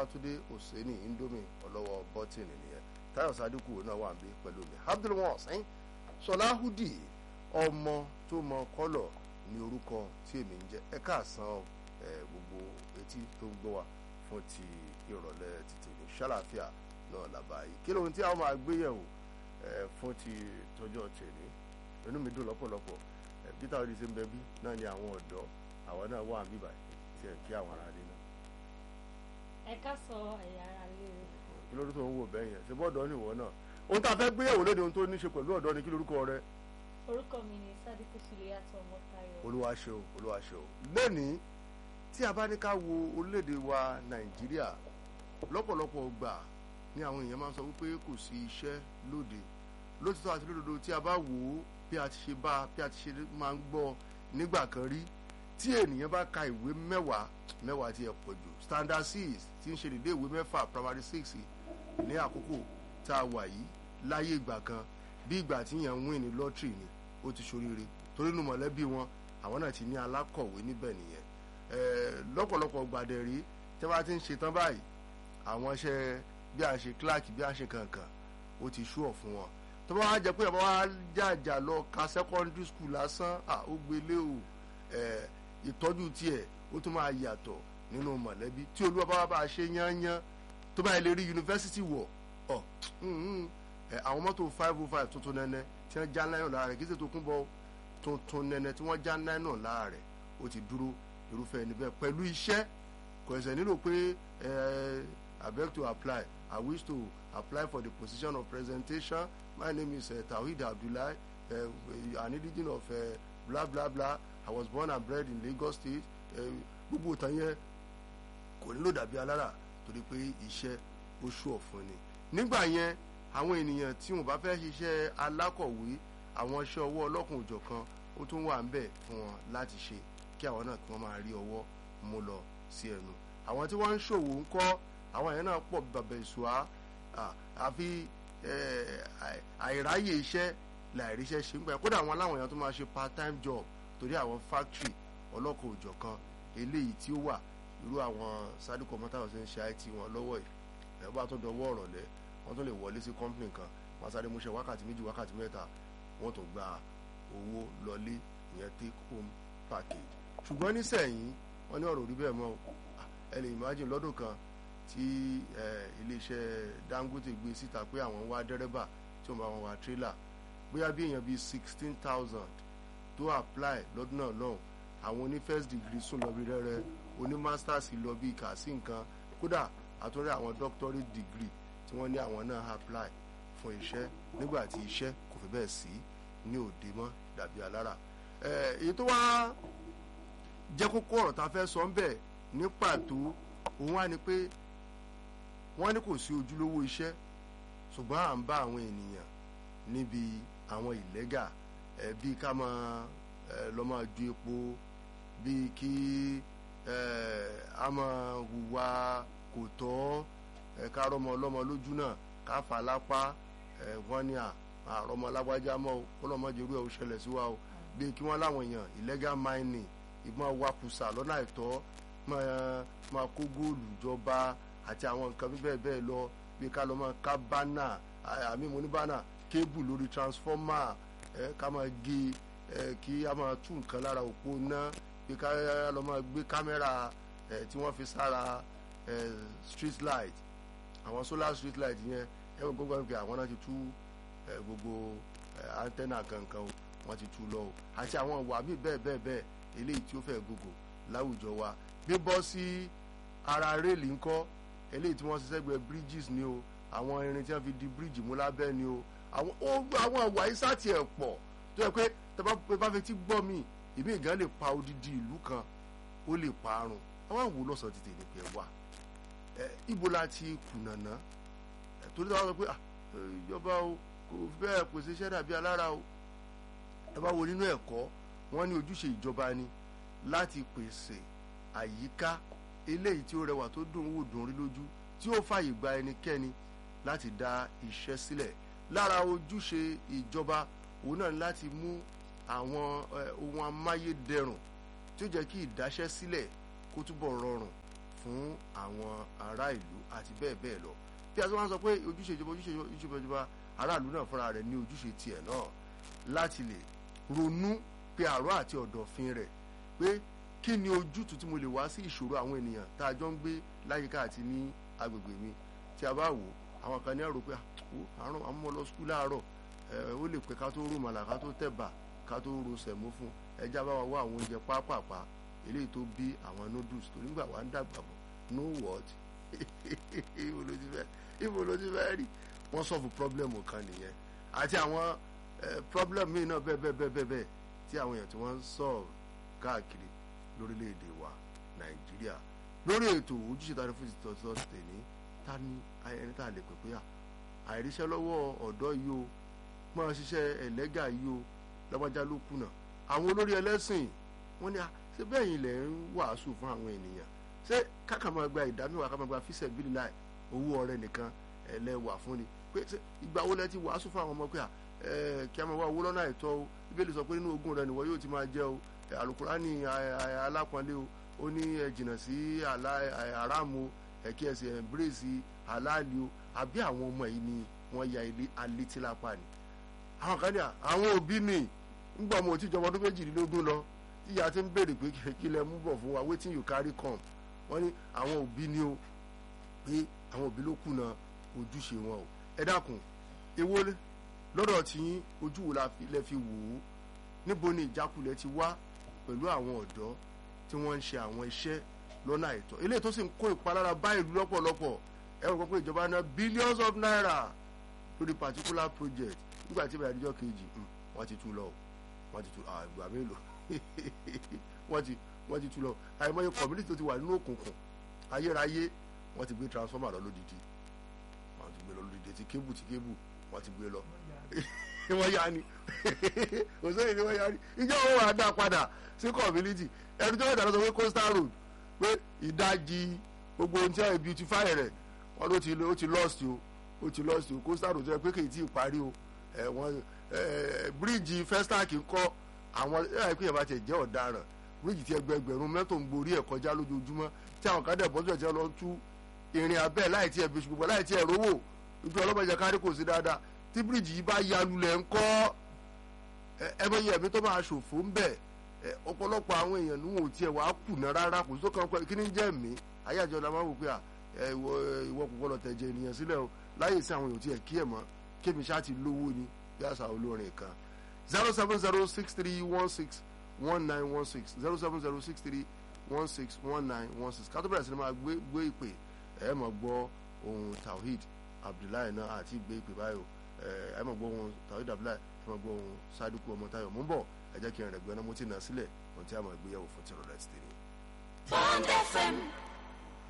babatunde oseni indomie ọlọ́wọ́ bọ́tìnì nìyẹn tayo sadiku náà wà níbí pẹ̀lú mi abdulwasin sọláhùdì ọmọ tó mọ kọ́lọ̀ ní orúkọ tí èmi ń jẹ́ ẹ káàsán ẹ gbogbo etí tó ń gbọ́ wa fún ti ìrọ̀lẹ́ títí ní ṣàlàfíà náà làbáyé kí lóhun tí a máa gbé yẹ̀wò ẹ fún ti tọjọ́ tèmi inú mi dùn lọ́pọ̀lọpọ̀ ẹ peter odi ṣe ń bẹ bí náà ni àwọn ọ̀dọ́ àwọn náà wà níbà tí ẹ kí àwọn ará lé náà ẹ ká sọ ẹ̀yà ara lé o. kí lórí tó ń wò bẹ́ẹ̀ yẹn ṣe bọ́ọ̀dọ́ nìwọ náà ohun tá a fẹ́ gbé yẹ̀wò lóde ohun tó ní ṣe pẹ̀lú ọ̀dọ́ ni kí lórúkọ rẹ orúkọ mi ni sadiku suliyatọ ọmọtayọ. olúwa ṣe o olúwa ṣe o lónìí tí a bá ní ká wo orílẹ̀-èdè wa nàìjíríà lọ́pọ̀lọpọ̀ gbà ni àwọn èèyàn máa ń sọ wípé kò sí iṣẹ́ lóde lótìtọ́ àti lódodo tí a bá wò ó bí a ti ṣe bá bí a ti ṣe máa ń gbọ́ nígbà kan rí tí ènìyàn bá ka ìwé mẹ́wàá mẹ́wàá ti ẹ̀ pọ̀ jù standard six tí ń ṣe dédé ìwé mẹ́fà primary six ní àkókò tá a wà yìí láyé ìgbà kan bí ìgbà tí yẹn ń win ní lọ́tìrì ni ó ti ṣoríire torí inú mọ̀lẹ́bí wọn àwọn náà ti ní alákọ̀wé níbẹ̀ nìyẹn lọ́pọ̀lọpọ̀ gbàdẹ̀ rí tí wọ́n ti ń ṣe tán báyìí àwọn iṣẹ́ bí a ṣe clerk bí a ṣe kankan ó ti ṣú ọ̀ fún wọn tó bá wá jẹ pé àbá wá jàjà lọ ka secondary school lásán ó gbélé o ìtọ́jú tiẹ̀ ó tún máa yàtọ̀ nínú mọ̀lẹ́bí tí olúwa bá wá bá a ṣe yányán tó bá yẹ lè rí yunifásitì wọ̀ ọ̀ àwọn mọ́tò five oh five tuntun nẹ́nẹ́ tí wọ́n já náírà lára rẹ̀ kí sì tó kún bọ́ tuntun nẹ́nẹ́ tí wọ́n já náírà lára rẹ̀ ó ti dúró irúfẹ́ ẹni bẹ́ẹ̀ pẹ̀lú iṣẹ́ kò ẹ̀sẹ̀ nílò pé I beg to apply I wish to apply for the position of presentation my name is uh, Tawhid Abdullahi uh, an indigene of uh, blah blah blah I was born and bred in Lagos State gbogbo ìtàn yẹn kò nílò dàbí alára torí pé iṣẹ́ ó ṣú ọ̀fun ni nígbà yẹn àwọn ènìyàn tí wọn bá fẹ́ ṣiṣẹ́ alákọ̀wé àwọn iṣẹ́ ọwọ́ ọlọ́kùn òjọ̀kan ó tún wà ń bẹ̀ fún wọn láti ṣe kí àwọn náà kí wọ́n máa rí ọwọ́ mú lọ sí ẹnu àwọn tí wọ́n ń ṣòwò ń kọ́ àwọn yẹn náà pọ̀ bàbá ìṣùá àfi àìráyè iṣẹ́ láìríṣẹ́ ṣe ń gbà kódà àwọn aláwọ̀ èèyàn tó máa ṣe part time job torí àwọn factory ọlọ́kùn òjọ̀kan eléyìí tí ó wà irú àwọn sádùkọ̀ mọ́tàwọn ṣe ń ṣe IT wọn lọ́wọ́ yìí ẹ̀ bá tó dọwọ́ ọ̀rọ̀ lẹ́ wọ́n tún lè wọlé sí company kan wọ́n sáré múṣẹ́ wákàtí méjì wákàtí mẹ́ta wọ́n tún gba owó lọlé ìyẹn take home package ṣùgbọ́n nísẹ̀yìn wọ́n ní ọ̀rọ̀ orí bẹ́ẹ̀ mọ́ ẹ lè imagine lọ́dún kan tí iléeṣẹ́ Dangote gbé síta pé àwọn wá dẹ́rẹ́bà tí wọ́n bá wọn wá tírélà bóyá bí èèyàn bíi sixteen thousand tó apply lọ́dún náà lọ́hùn àwọn oní first degree sùn lọ bí rẹ́rẹ́ oní masters lọ bí kà sí nǹkan kódà àtúndì àwọn doctorate degree tí wọ́n ní àwọn náà apply fún iṣẹ́ nígbà tí iṣẹ́ kò fi bẹ́ẹ̀ sí ní òde mọ́ dàbí alára èyí tó wá jẹ́ kókó ọ̀rọ̀ tá a fẹ́ sọ ń bẹ̀ ní pàtó òun wá ni pé wọ́n ní kò sí ojúlówó iṣẹ́ ṣùgbọ́n à ń bá àwọn ènìyàn níbi àwọn ìlẹ́gà bíi ká máa lọ́ máa ju epo bíi kí a máa hùwà kò tọ́ ká rọmọ ọlọ́mọ lójú náà ká fà lápá wọ́n ní àrọmọ lágbájá mọ́ ọlọ́mọdé irú ẹ̀ ó ṣẹlẹ̀ sí wa o bíi kí wọ́n láwọn èèyàn illegal mining ìgbọ́n wakùsà lọ́nà àìtọ́ máa kó góòlù jọba àti àwọn nǹkan bẹ́ẹ̀ bẹ́ẹ̀ lọ bí ká lọ́ máa ká bánà àmì mo ní bánà kébù lórí transformer ká máa gé kí a máa tú nǹkan lára òpó ná bí ká lọ́ máa gbé kámẹ́rà tí wọ́n fi sára street light àwọn solar street light yẹn ẹ wọ́n gbọ́dọ̀ pé àwọn náà ti tú gbogbo antenna kankan wọ́n ti tú lọ o àti àwọn ìwà míì bẹ́ẹ̀ bẹ́ẹ̀ bẹ́ẹ̀ eléyìí tí ó fẹ́ gbogbo láwùjọ wa bíbọ́ sí ara réèlì ńkọ́ eléyìí tí wọ́n ṣiṣẹ́ gbẹ bridges ni o àwọn irin tí wọ́n fi di bridge mú lábẹ́ ni o àwọn ìwà yìí sáà tiẹ̀ pọ̀ tó yẹ pé tẹ́ bá fi ti gbọ́ mi ìmí ìgán lè pa odidi ìlú kan ó lè parun àwọn àwò lọ́sàn ti tètè pẹ̀ wá ibo la ti kùnànà torí táwọn sọ pé ìjọba o kò bẹ́ẹ̀ pèsè iṣẹ́ dàbí alára o ẹ bá wo nínú ẹ̀kọ́ wọ́n ní ojúṣe ìjọba ni láti pèsè àyíká eléyìí tí ó rẹwà tó dùn wò dùn rí lójú tí ó fàyè gba ẹnikẹ́ni láti dá iṣẹ́ sílẹ̀ lára ojúṣe ìjọba òun náà ni láti mú àwọn ohun amáyédẹrùn tí ó jẹ́ kí ìdáṣẹ́ sílẹ̀ kó túbọ̀ rọrùn fún àwọn ará ìlú àti bẹ́ẹ̀ bẹ́ẹ̀ lọ bí a ti wá ń sọ pé ojúṣe ìjọba ojúṣe ojúṣe ìjọba aráàlú náà fúnra rẹ̀ ní ojúṣe tiẹ̀ náà láti lè ronú pé àárọ̀ àti ọ̀dọ̀fin rẹ̀ pé kí ni ojútùú tí mo lè wá sí ìṣòro àwọn ènìyàn tá a jọ ń gbé láyìíká àti ní agbègbè mi tí a bá wò àwọn kan ní àrò pé àrùn àwọn ọmọ lọ skul láàárọ̀ ó lè pẹ́ ká tó rò màlà ká tó tẹ̀bà ká tó ro sẹ̀mó fún ẹja bá wa wá àwọn oúnjẹ pápápá eléyìí tó bí àwọn noodles tó nígbà wà ń dàgbà bọ̀ no what ibo ló ti fẹ́ ibo ló ti fẹ́ rí wọ́n sọ̀fù problem kan nìyẹn àti àwọn problem míì náà bẹ́ẹ̀ bẹ́ẹ̀ bẹ́ẹ̀ bẹ́ẹ̀ tí àwọn èèyàn tí wọ́n ń sọ̀rọ̀ káàkiri lórílẹ̀‐èdè wa nàìjíríà lórí ètò ojúṣe tani fún ìtọ́sọ́ tèmi ta ni ẹni tá a lè pè pé àìríṣẹ́ lọ́wọ́ ọ̀dọ́ yìí o máa ṣiṣẹ́ ẹlẹ́gà yìí o lọ́gbàjá ló kùnà àwọn olórí ẹlẹ́sìn wọ́n ní ṣé bẹ́ẹ̀ yìí lẹ̀ ń wàásù fún àwọn ènìyàn ṣé káka máa gba ìdámẹ́wàá ká máa gba fíṣẹ̀ bíi láì owó ọrẹ nìkan ẹlẹ́wà fún ni pé ìgbà wo lẹ ti wàásù fún àwọn ọmọ pé kí a máa wá owó lọ́nà àìtọ́ o bíbélì sọ pé nínú ogún rẹ nìwọ yóò ti máa jẹ o alukurani alápọ̀nlé o ó ní ẹ jìnnà sí aráàmù ẹ̀kí ẹ̀sìn ẹ̀mbírèsì aláàlì o àbí àwọn ọmọ yìí ni wọ́n ya ilé alétílápá ni àwọn kan ní àwọn òbí mi ńgbà ọmọ òtí ìjọba ọdún méjìlélógún lọ tíya ti ń béèrè pé kí lẹ mú bọ̀ fún wa wetin you carry come wọ́n ní àwọn òbí ni o pé àwọn òbí ló kùnà ojúṣe wọn o ẹ dákun èwo lọ́dọ̀ tí ojú wo lẹ fi wò ó níbo ni ìjákulẹ̀ ti wá pẹ̀lú àwọn ọ̀dọ́ tí wọ́n ń ṣe àwọn iṣẹ́ lọ́nà àìtọ́ eléyìí tó sì ń kó ìpalára bá ìlú lọ́pọ̀lọpọ̀ ẹ wọ́n pé ìjọba ná billions of naira lórí particular project nígbà tí ìbẹ̀rẹ̀ àdíjọ́ kejì wọ́n ti tú lọ wọ́n ti tú àgbà mélòó wọ́n ti wọ́n ti tú lọ àìmọye community tó ti wà nínú òkùnkùn ayérayé wọ́n ti gbé transformer lọ lódìdí wọ́n ti gbé lọ lódìdí ti kébù ti kébù wọ́n ti gbé lọ wọ́n yá ni òsèyìn ni wọ́n yá ni ìjọ wọn wà á dá padà sí community ẹni tó wà dáná sọ pé coastal road pé ìdajì gbogbo ohun tí wọ́n beautify rẹ̀ wọ́n ló ti ó ti lost o ó ti lost o coastal road pé kì í tí ì parí o ẹ wọ́n ẹ bíríìjì festac ń kọ́ àwọn ẹ pé ìyàbá tiẹ̀ jẹ́ ọ̀daràn bíríìjì tí ẹgbẹgbẹ̀rún mẹ́tò ń gborí ẹ̀ kọjá lójoojúmọ́ tí àwọn kan dẹ̀ bọ́sùn ẹ̀ tí wọ́n lọ tú ìrìn abẹ́ láì tí ẹ̀ fi ṣùgbọ́n láì tí ẹ̀ rówó ibi ọlọ́mọdé kárí kò sí dáadáa tí bíríìjì yìí bá ya lulẹ̀ ń kọ́ ẹ bá yẹ ẹ̀mí tó máa ṣòfò ń bẹ̀ ọ̀pọ̀lọpọ̀ àwọn èèyàn ní wọn ò tiẹ̀ wàá kùnà rárá kò sí tó kàn pẹ́ kí ni jẹ́ mí ayé àjọ la máa wò pé ìwọ kò gbọ́dọ̀ tẹ̀jẹ̀ ènìyàn sílẹ̀ o láyé sí àwọn èèyàn tiẹ̀ kí ẹ̀ mọ́ kémi ṣáà ti lówó ni bí àṣà olórin kan zero seven zero six three one six one nine one six zero seven zero six three one six one nine one six kátó bẹ̀rẹ̀ sí ni máa gbé gbé ìpè ẹ̀ mọ̀ gbọ́ ohun Tawhid Abdullahi náà àti gbé ìpè báyò ẹ̀ mọ̀ gbọ́ ohun Tawhid Abdullahi ẹ̀ mọ̀ gbọ́ ohun Sadiku ọmọ Táyọ̀ mú bọ̀ ẹ jẹ́ kí n rẹ̀ gbẹ́ náà mo ti nà sílẹ̀ ohun tí a máa gbéyàwó fún tìrọ̀lẹ́ ti tẹ̀lé. Bond FM